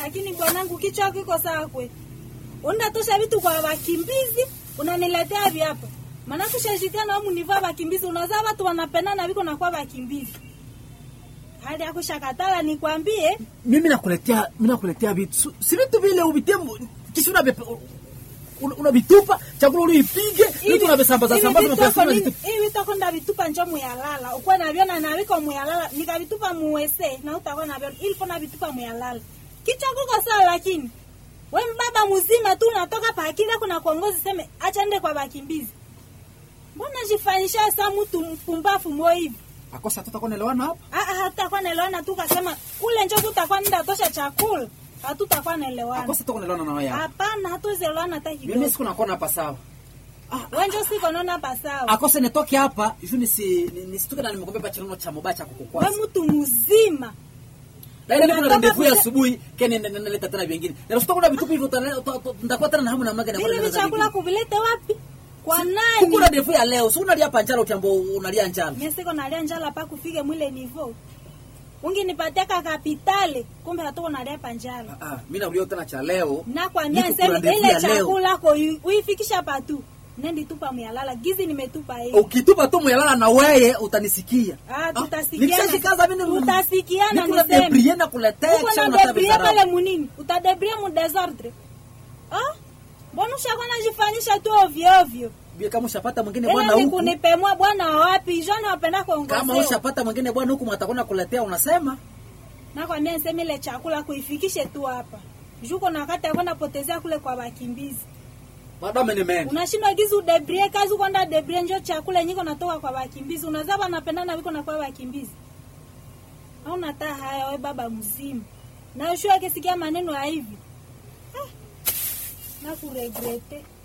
lakini bwanangu kichwa kiko sawa kwe. Unatosha vitu kwa wakimbizi, unaniletea viapa. Maana kushashikana au munivaa wakimbizi, unazaa watu wanapendana viko na kwa wakimbizi. Hali ya kushakatala nikwambie, mimi nakuletea mimi nakuletea vitu Su- si vitu vile uvitie mu- kisha unavipe- una- unavitupa chakula uliipige vitu unavisambaza sambaza unapeleka unavitupa. hivi vitako ndavitupa njo muyalala ukuwa navyona naviko muyalala nikavitupa muwese na utakuwa navyona ilipo navitupa muyalala kichwa kuko sawa lakini we mbaba mzima tu unatoka pakila kuna kuongozi seme acha nde kwa bakimbizi mbona jifanyisha sa mtu mpumbafu mo hivi akosa tutakuwa naelewana hapa Ah, ah, hatutakuwa naelewana tu kasema kule njo tutakuwa nenda tosha chakula hatutakuwa naelewana akosa tutakuwa naelewana na wewe hapa hapana hatuzielewana hata mimi kidogo siku nakuona hapa sawa wenjo siko naona pasawa akose nitoke hapa juu nisi ni- nisitoke na nimekwambia pa chinono cha mobaya cha we kukukwaza mtu mzima lakini kuna Unatoka ndefu ya kule- asubuhi kene naleta tena vingine na usitoka na vitupu hivyo utale- uta- uta- nitakuwa tena na hamu na maga na vile vichakula kuvilete wapi kwa kuku na nani ndefu ya leo si unalia hapa njala ukiambo unalia njala mie siko nalia njala pa kufike mwile nivo unginipatia ka kapitale kumbe hatuko nalia pa njala ah mimi naulia tena cha leo nakwambia Niko nseme kula ndefu ile ya leo. chakula ko uifikisha patu nendi tupa myalala gizi nimetupa hii ukitupa tu muyalala na weye utanisikia Ah, tutasikiana. nikishashikaza mimi Tutasikiana, nikuna niseme. debrie na kuletea uko kisha na unataka debrie vidharau. pale munini utadebrie mu desordre ah mbona ushakuwa najifanyisha tu ovyo ovyo Bie, kama ushapata mwingine bwana ile ni huku kunipemua bwana wa wapi jana wapenda kama kuongozewa ushapata mwingine bwana huku matakwenda kuletea unasema nakwambia nseme ile chakula kuifikishe tu hapa juko na wakati akwenda potezea kule kwa wakimbizi madame ni mema unashindwa gizi udebrie kazi kwenda debrie njo chakula nyiko natoka kwa wakimbizi unazaa wanapendana viko na kwa wakimbizi au nataa haya we baba mzima na ushua akisikia maneno ya hivi ah, na kuregrete